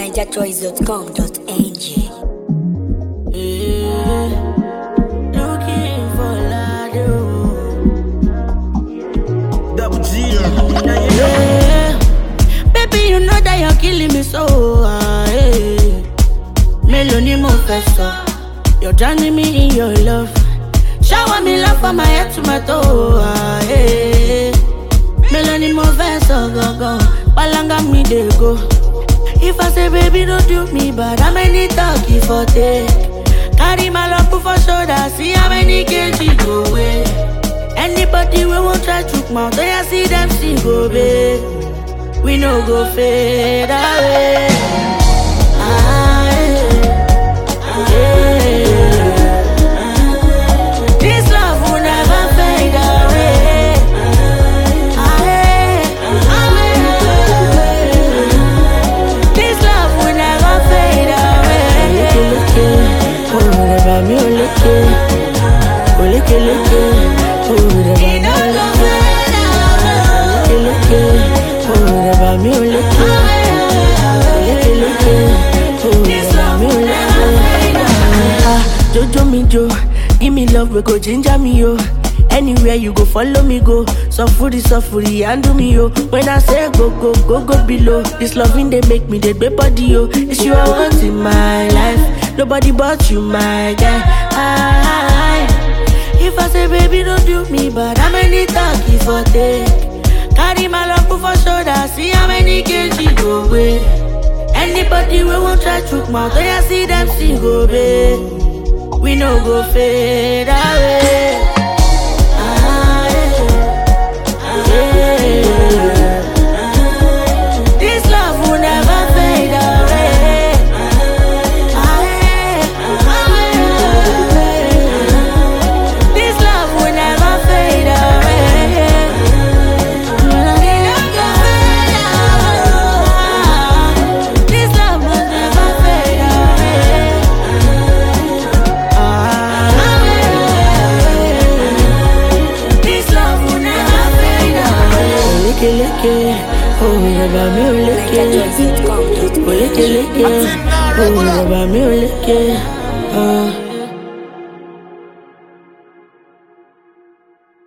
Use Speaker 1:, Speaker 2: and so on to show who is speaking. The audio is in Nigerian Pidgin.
Speaker 1: NigerChoice.com.ng.
Speaker 2: Looking for Lado.
Speaker 3: Double G.
Speaker 2: Yeah. Baby, you know that you're killing me so. ah, yeah. Mélòó ni mo fẹ́ sọ? You're drowning me in your love. Shower me love from my head to my toe. ah, yeah. Mélòó ni mo fẹ́ sọ gangan? Palanga mi dey go. If I say baby don't do me bad, how many talk you for take? Carry my love put for shoulder, see how many kg go away. Anybody we won't try to mount, when I see them see go babe. We no go fade away. Ah, yeah. Yeah. This love will never fade away. Ah, yeah. Ah, yeah. This love will never fade away. Oh, never me, oh, look Oh, look look Oh, never me, oh, look Look Oh, never me, oh, look Look Oh, never me, oh, look Ah, Jojo me jo, give me love, we go ginger me yo. Anywhere you go, follow me go. Sufuri, sufuri, handle me yo. When I say go, go, go, go below. This loving they make me the big body yo. It's you I want in my life. Nobody but you, my guy. I, if I say baby, don't do me bad, how many talk if I take? Carry my love put for shoulder, see how many kg go away. Anybody we won't try to mouth, when I see them see go babe. We no go fade away. Ah, yeah. Yeah. This love will never fade away. Ah, yeah. Ah, yeah. This love will never fade away. This love will never fade away. This love will never fade away. Licky, licky, oh, never me, licky, licky,
Speaker 1: NigerChoice.com.ng.
Speaker 2: licky, licky, oh, never me, licky, uh.